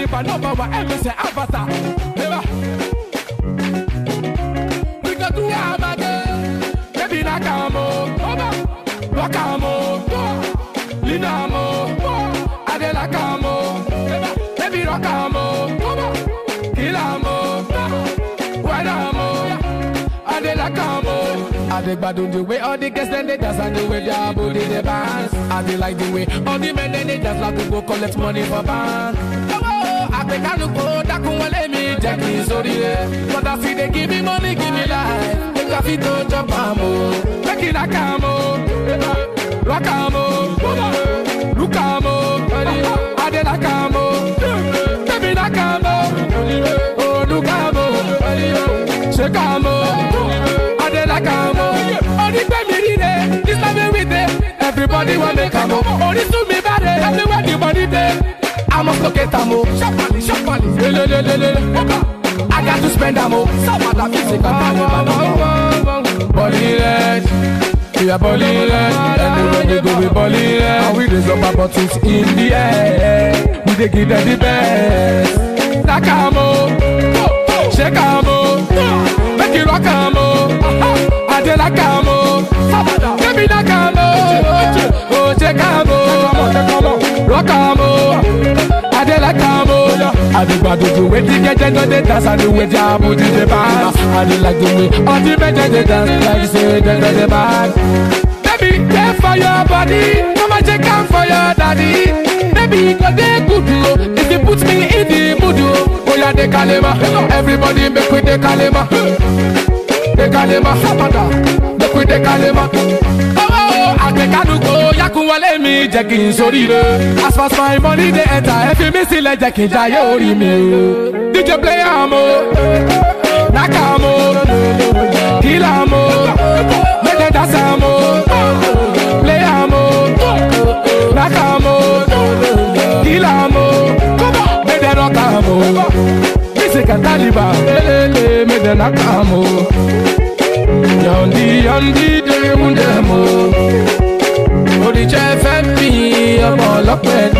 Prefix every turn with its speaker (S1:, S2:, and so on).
S1: supernova wa MC Avatar. Eba. We go do amage. Baby nakamo. Oba. Wakamo. Linamo. Adelakamo. Eba. Baby rockamo. Oba. Kilamo. Wanamo. Adelakamo. I dey gbadun the way all the girls dem dey dance and the way their body dey bounce. I dey like the way all the men dem dey dance like we go collect money for bank. Owó àgbẹ̀kánukò dákun wọlé mi jẹ́ kí n sórí rẹ̀. Mọ̀dà fi dey give me money give me life. Make I fit to chop am o. Make I knack am o. Rock am o. Look am o. I dey like am o. Baby knack am o. Oh look am o. Shake am o. I dey like am o. Onígbẹ́ mi rí rẹ̀, this time we dey. Everybody wan make am o. Orísun mi bá rẹ̀, everywhere the money dey. I must locate am o. Sharply, sharply. Lelelelele. I got to spend am o. Sábàdà music and Taliban. Bọ́lí rẹ̀. We are balling red, anywhere we go we balling red. And we raise up our bottles in the air. We dey give them the best. Like am o, shake am o, make you rock am o. I dey like am o, baby like am o, oh shake am o, rock am o. I dey like am o. I dey gbadun the way the girls dem no dey dance and the way their body dey bounce. I dey like the way all the men dem dey dance like say dem no dey bad. Baby, care for your body, mama check am for your daddy. Baby, e go dey good o if you put me in the mood o. Oya dey kalema, everybody make we dey kalema. Dey kalema, sábàdà, make we dey kalema. Owó àgbẹ̀kánukò yakunwọlé mi jẹ́ kí n sóríire. As far as my money dey enter, ẹ fi mí sílẹ̀ jẹ́ kí n jayé orí mi o. DJ play am o, knack am o, kill am o, make dem dance am o, play am o, knack am o, kill am o, make dem rock am o. Music and Taliban, lelele, make dem knack am o. Yọ̀ǹdí yọ̀ǹdí dé mú dẹ̀ mọ́. Oríṣẹ́ fẹ́ mi ọmọ ọlọ́pẹ́